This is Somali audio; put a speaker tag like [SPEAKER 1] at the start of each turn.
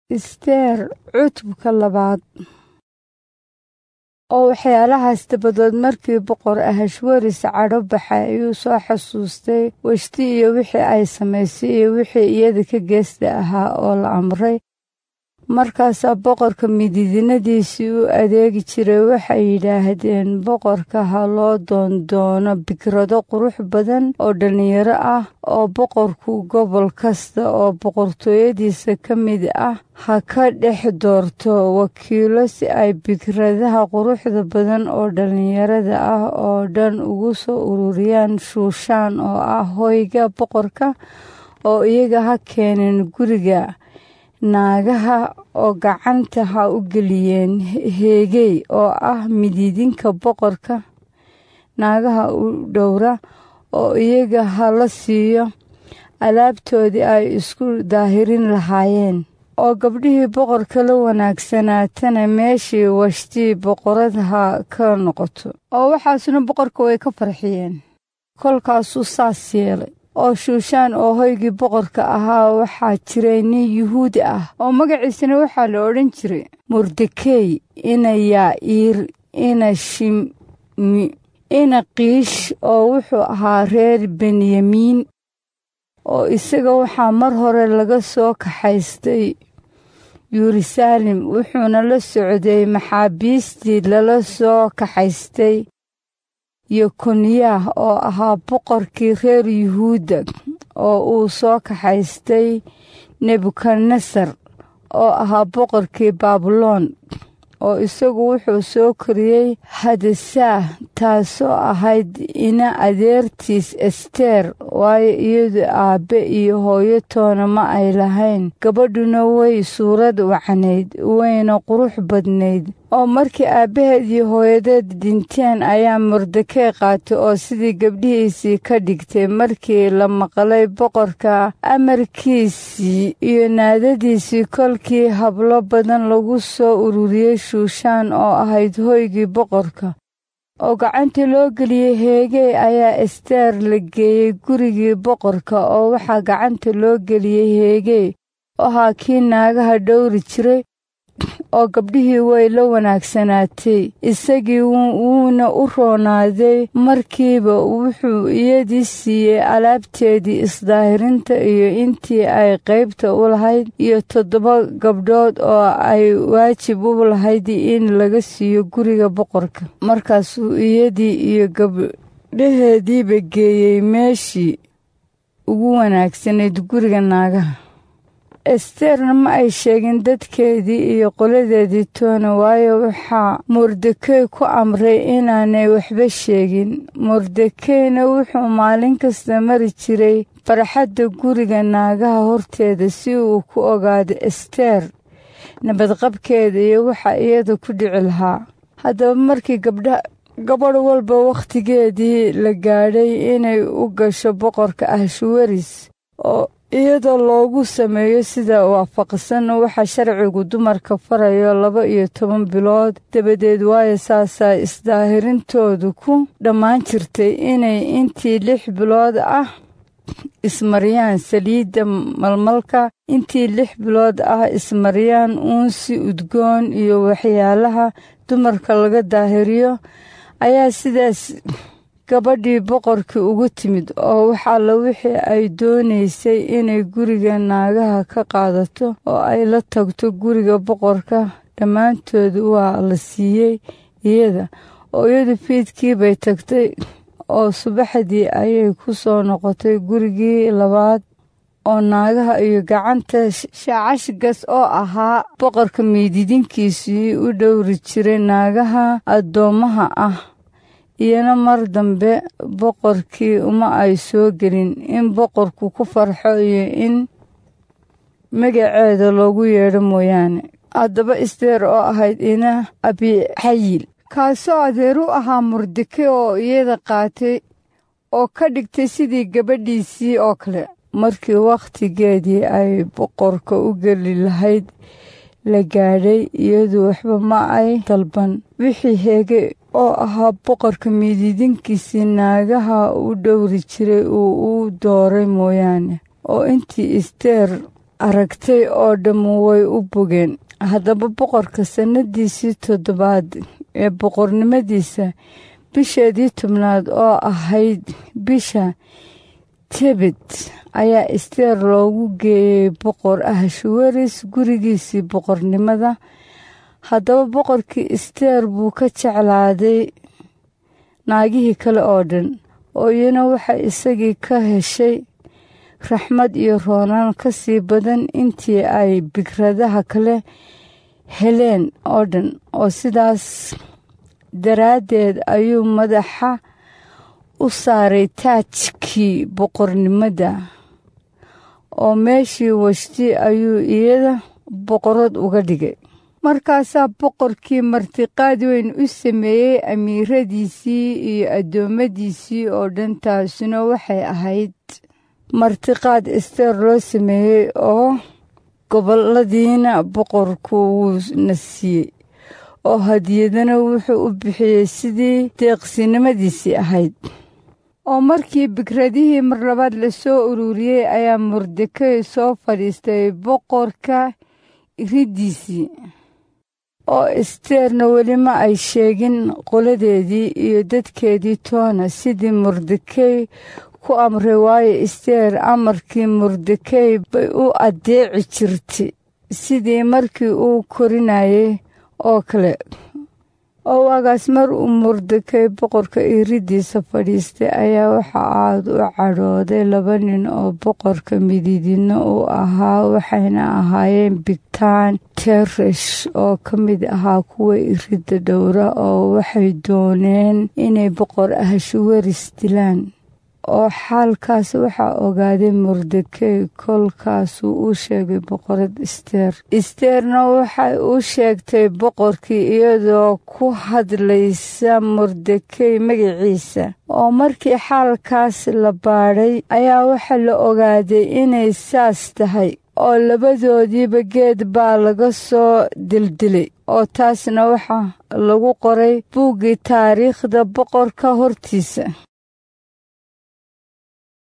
[SPEAKER 1] isteer cutubka labaad oo waxyaalahaas dabadood markii boqor ahashwaris cadho baxay ayuu soo xasuustay weshti iyo wixii ay samaysay iyo wixii iyada ka geesta ahaa oo la amray markaasaa boqorka midiidinadiisii u adeegi jiray waxay yidhaahdeen boqorka ha loo doondoono bikrado qurux badan oo dhallinyaro ah oo boqorku gobol kasta oo boqortooyadiisa ka mid ah ha ka dhex doorto wakiilo si ay bikradaha quruxda badan oo dhallinyarada ah oo dhan ugu soo ururiyaan shuushaan oo ah hoyga boqorka oo iyaga ha keeneen guriga naagaha oo gacanta ha u geliyeen heegey oo ah midiidinka boqorka naagaha u dhowra oo iyaga ha la siiyo alaabtoodii ay isku daahirin lahaayeen oo gabdhihii boqorka la wanaagsanaatana meeshii washtii boqorada ha ka noqoto oo waxaasuna boqorka way ka farxiyeen kolkaasuu saas yeelay oo shuushaan oo hoygii boqorka ahaa waxaa jiray nin yuhuudi ah oo magaciisana waxaa la odhan jiray mordekey ina yaa'iir ina shimi ina kiish oo wuxuu ahaa reer benyamiin oo isaga waxaa mar hore laga soo kaxaystay yeruusaalem wuxuuna la socday maxaabiistii lala soo kaxaystay yokoniyah oo ahaa boqorkii reer yuhuudda oo uu soo kaxaystay nebukadnesar oo ahaa boqorkii baabuloon oo isagu wuxuu soo koriyey hadasaah taasoo ahayd ina adeertiis esteer waayo iyadu aabbe iyo hooyo toona ma ay lahayn gabadhuna way suurad wacnayd wayna qurux badnayd oo markii aabbaheed iyo hooyadeed dhinteen ayaa mordekey qaatay oo sidii gabdhihiisii ka dhigtay markii la maqlay boqorka amarkiisii iyo naadadiisii kolkii hablo badan lagu soo ururiyey shuushaan oo ahayd hoygii boqorka oo gacanta loo geliyey heegey ayaa esteer la geeyey gurigii boqorka oo waxaa gacanta loo geliyey heegey ahaa kii naagaha dhowri jiray oo gabdhihii way la wanaagsanaatay isagii wuuna u roonaaday markiiba wuxuu iyadii siiyey alaabteedii isdaahirinta iyo intii ay qaybta u lahayd iyo toddoba gabdhood oo ay waajib u lahayd in laga siiyo guriga boqorka markaasuu iyadii iyo gabdhaheediiba geeyey meeshii ugu wanaagsanayd guriga naagaha esteerna ma ay sheegin dadkeedii iyo qoladeedii toona waayo waxaa mordekey ku amray inaanay waxba sheegin mordekeyna wuxuu maalin kasta mari jiray farxadda guriga naagaha horteeda si uu ku ogaado esteer nabadqabkeeda iyo waxa iyada ku dhici lahaa haddaba markii gabdha gabadh walba wakhtigeedii la gaadhay inay u gasho boqorka ahshuwaris oo iyadoo loogu sameeyo sida waafaqsan waxa sharcigu dumarka farayo laba iyo toban bilood dabadeed waayo saasaa isdaahirintoodu ku dhammaan jirtay inay intii lix bilood ah ismariyaan saliidda malmalka intii lix bilood ah ismariyaan uunsi udgoon iyo waxyaalaha dumarka laga daahiriyo ayaa sidaas gabadhii boqorkii ugu timid oo waxaalla wixii ay doonaysay inay guriga naagaha ka qaadato oo ay la tagto guriga boqorka dhammaantood waa la siiyey iyada oo iyadu fiidkii bay tagtay oo subaxdii ayay ku soo noqotay gurigii labaad oo naagaha iyo gacanta shaacashgas oo ahaa boqorka miididinkiisii u dhowri jiray naagaha addoommaha ah iyana mar dambe boqorkii uma ay soo gelin in boqorku ku farxo iyo in magaceeda loogu yeedho mooyaane haddaba isteer oo ahayd ina abixayil kaasoo adeer u ahaa mordeke oo iyada qaatay oo ka dhigtay sidii gabadhiisii oo kale markii wakhtigeedii ay boqorka u geli lahayd la gaadhay iyadu waxba ma ay dalban wixii heege oo ahaa boqorka miididinkiisii naagaha u dhowri jiray uu u dooray mooyaane oo intii isteer aragtay oo dhammu way u bogeen haddaba boqorka sannadiisii toddobaad ee boqornimadiisa bisheedii tobnaad oo ahayd bisha tebet ayaa isteer loogu geeyey boqor ahashwaris gurigiisii boqornimada haddaba boqorkii isteer buu ka jeclaaday naagihii kale oo dhan oo iyana waxay isagii ka heshay raxmad iyo roonaan ka sii badan intii ay bigradaha kale heleen oo dhan oo sidaas daraaddeed ayuu madaxa u saaray taajkii boqornimada oo meeshii washti ayuu iyada boqorad uga dhigay markaasaa boqorkii martiqaad weyn u sameeyey amiiradiisii iyo addoommadiisii oo dhan taasuna waxay ahayd martiqaad isteer loo sameeyey oo gobolladiina boqorku wuuna siiyey oo hadiyadana wuxuu u bixiyey sidii deeqsinimadiisii ahayd oo markii bikradihii mar labaad la soo ururiyey ayaa mordekey soo fadhiistay boqorka riddiisii oo isteerna weli ma ay sheegin qoladeedii iyo dadkeedii toona sidii mordekey ku amray waayo isteer amarkii mordekey bay u addeeci jirtay sidii markii uu korinayay oo kale oo waagaas mar uu mordekey boqorka iriddiisa fadhiistay ayaa waxa aad u cadhooday laba nin oo boqorka mididina uu ahaa waxayna ahaayeen bigtaan teresh oo ka mid ahaa kuwa iridda dhowra oo waxay dooneen inay boqor ahashwaris dilaan oo xaalkaas waxaa ogaaday mordekey kolkaasuu u sheegay boqorad isteer isteerna waxay u sheegtay boqorkii iyadoo ku hadlaysa mordekey magaciisa oo markii xaalkaas la baadhay ayaa waxaa la ogaaday inay saas tahay oo labadoodiiba geed baa laga soo dildilay oo taasna waxaa lagu qoray buuggii taariikhda boqorka hortiisa